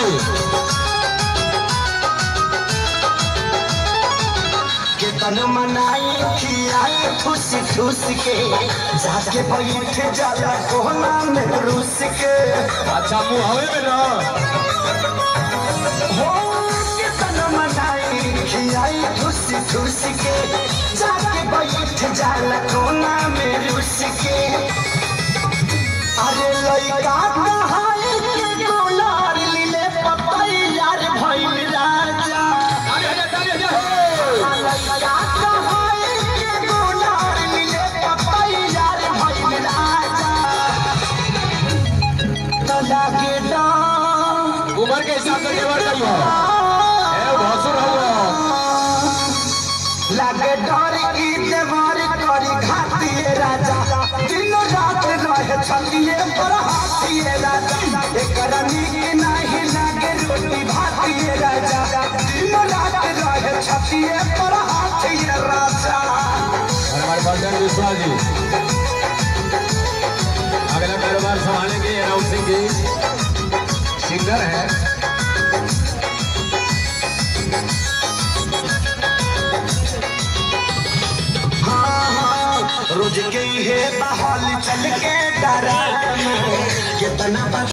जी केतन मनाई खियाई ठुस ठुस के जाके बैठ जाला कोना में रुस के अच्छा मुँह हवे में ना हो केतन मनाई खियाई ठुस ठुस के जाके बैठ जाला कोना में रुस के अरे लइका कहाई के गोलार लीले पपैयार भइल राजा लइका कहाई के गोलार लीले पपैयार भइल राजा तो लागे डां उम्र के हिसाब से केवल कही हो ए भसुर हो लागे डर की देवार करी घातिए राजा दिन रात रहे छतिए पर हाथिए राजा एकरा नीक नहीं लागे रोटी भातिए राजा दिन रात रहे छतिए पर हाथिए राजा और हमारे बलदेव विश्वास जी अगला कारोबार संभालेंगे अनाउंसिंग की सिंगर है हाँ हाँ रोज के है बहाल चल के डरा कितना